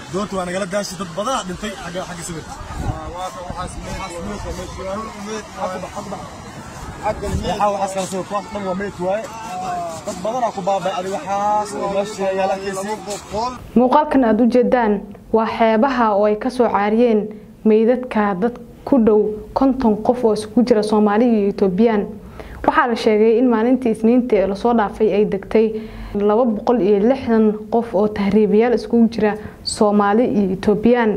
doonta waa nagala daashay dad badanaa dhintay xagga xagga sawirka waxaa waxaas kala sawirka wax dhan waa meyd waaye dad badanaa ku baabay adi waxaas oo meesha yaala keysii muuqaalkan aada u jeedaan waa xeebaha oo ay kasoo caariyeen meydadka dad ku dhow konton qof oo isugu jira soomaali iyo etoobiyaan waxaa la sheegay in maalintii isniinta ee lasoo dhaafay ay degtay laba boqol iyo lixdan qof oo tahriibayaal iskugu jira soomaali iyo etoobiyaan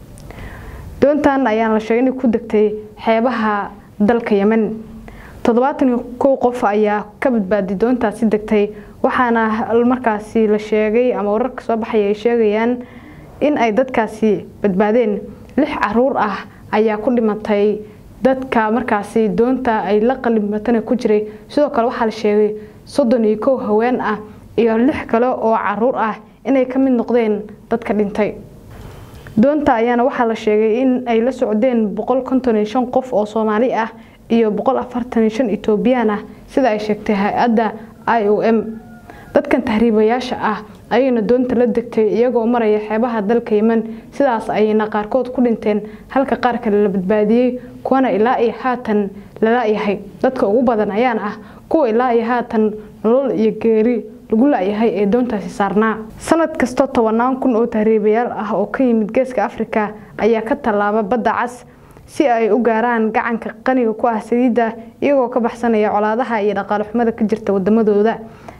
doontan ayaana la sheegay inay ku degtay xeebaha dalka yemen toddobaatan iyo kow qof ayaa ka badbaaday doontaasi degtay waxaana markaasi la sheegay ama wararka soo baxaya ay sheegayaan in ay dadkaasi badbaadeen lix caruur ah ayaa ku dhimatay dadka markaasi doonta ay la qalimatana ku jiray sidoo kale waxaa la sheegay soddon iyo kow haween ah iyo lix kale oo caruur ah inay ka mid noqdeen dadka dhintay doonta ayaana waxaa la sheegay in ay la socdeen boqol konton iyo shan qof oo soomaali ah iyo boqol afartan iyo shan etoobiyaan ah sida ay sheegtay hay-adda i o m dadkan tahriibayaasha ah ayayna doonta la degtay iyagoo maraya xeebaha dalka yemen sidaas ayayna qaarkood ku dhinteen halka qaar kale la badbaadiyey kuwana ilaa iyo haatan lala-yahay dadka ugu badan ayaana ah kuwa ilaa iyo haatan nolol iyo geeri lagu la-yahay ee doontaasi saarnaa sanad kastoo tobanaan kun oo tahriibayaal ah oo ka yimid geeska afrika ayaa ka tallaaba badda cas si ay u gaaraan gacanka qaniga ku ah saliidda iyagoo ka baxsanaya colaadaha iyo dhaqaale xumada ka jirta wadamadooda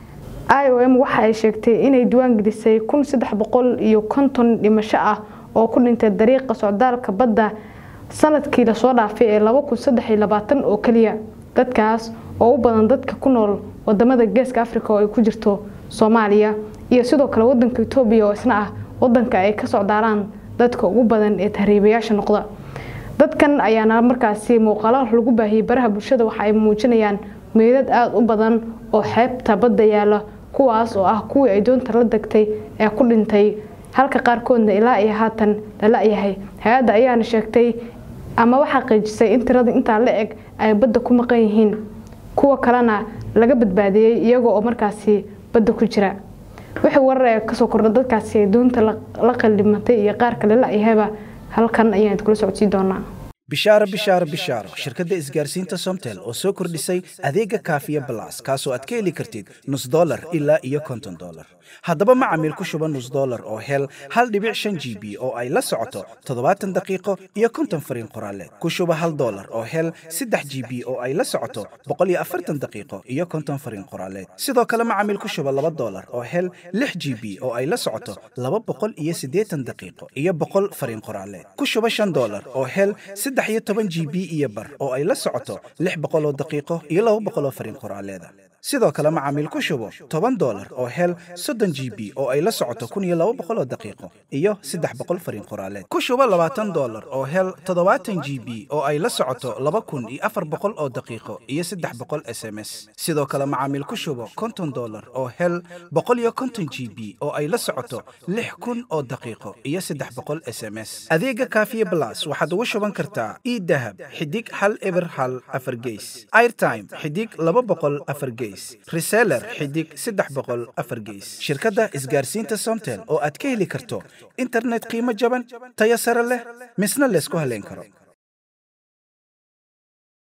i o m waxa ay sheegtay inay diwaan gelisay kun saddex boqol iyo konton dhimasho ah oo ku dhintay dariiqa socdaalka badda sanadkii lasoo dhaafay ee laba kun saddex iyo labaatan oo keliya dadkaas oo u badan dadka ku nool wadamada geeska afrika oo ay ku jirto soomaaliya iyo sidoo kale wadanka etoobiya oo isna ah wadanka ay ka socdaalaan dadka ugu badan ee tahriibayaasha noqda dadkan ayaana markaasi muuqaalo lagu baahiyey baraha bulshada waxa ay muujinayaan meydad aada u badan oo xeebta badda yaala kuwaas oo ah kuwii ay doonta la degtay ee ku dhintay halka qaarkoodna ilaa iyo haatan lala-yahay hay-adda ayaana sheegtay ama waxaa qiijisay in tirada intaa la eg ay badda ku maqan yihiin kuwa kalena laga badbaadiyey iyagoo oo markaasi badda ku jira wixii warar ee kasoo kordha dadkaasi ay doonta la qallimatay iyo qaar kale la-yahayba halkan ayaan kula socodsii doonaa bishaaro bishaaro bishaaro shirkadda isgaarsiinta somtel oo soo kordhisay adeega kaafiya balas kaasoo aad ka heli kartid nus dolar ilaa iyo konton dolar haddaba macamiil ku shuba nus dolar oo hel hal dhibic shan g b oo ay la socoto toddobaatan daqiiqo iyo konton fariin qoraaleed ku shuba hal dolar oo hel saddex g b oo ay la socoto boqol iyo afartan daqiiqo iyo konton fariin qoraaleed sidoo kale macamiil ku shuba laba dolar oo hel lix g b oo ay la socoto laba boqol iyo siddeetan daqiiqo iyo boqol fariin qoraaleed ku shuba shan dolar oo hel saddex iyo toban g b iyo bar oo ay la socoto lix boqol oo daqiiqo iyo laba boqol oo fariin qoraaleeda sidoo kale macaamiil ku shubo toban dolar oo hel soddon g b oo ay la socoto kun iyo laba boqol oo daqiiqo iyo saddex boqol fariin qoraaleed ku shubo labaatan dolar oo hel toddobaatan g b oo ay la socoto laba kun iyo afar boqol oo daqiiqo iyo saddex boqol s m s sidoo kale macaamiil ku shubo konton dolar oo hel boqol iyo konton g b oo ay la socoto lix kun oo daqiiqo iyo saddex boqol s m s adeega kaafiye blas waxaad ugu shuban kartaa idahab xidig hal eber hal afar geys airtime xidig laba boqol afar geys reseller xidig saddex boqol afar geys shirkadda isgaarsiinta somtel oo aad ka heli karto internet qiimo jaban tayo sare leh misna laysku haleyn karo